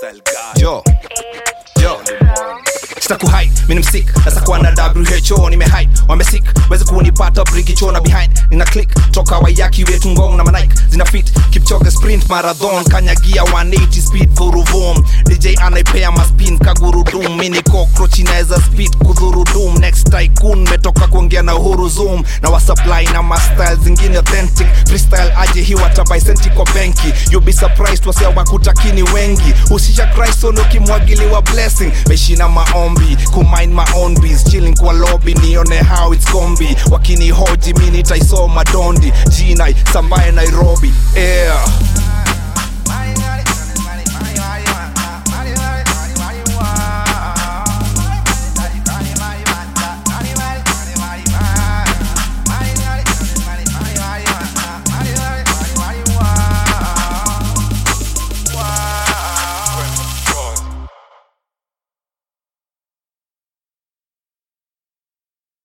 Freestyle God. yo yo sitakuhide mini msik nasakuwa na who nimehide wamesik wezi kunipata brigichona behind nina click toka wayaki wetu ngong na manaik zina fit kipchoge sprint marathon kanyagia 180 speed vuruvum dj anaipea maspin kagurudum mini cockroach inaweza speed kudhurudum next tycoon metoka kuongea na uhuru zoom na wasupply na mastyle zingine authentic freestyle aje hii watabaisenti kwa benki you be surprised wasia wakutakini wengi husisha kriston ukimwagiliwa blessing meshina maombi kumind my own bees chilling kwa lobby nione how it's combi wakinihoji mi nitaisoma dondi jinai sambaye nairobi yeah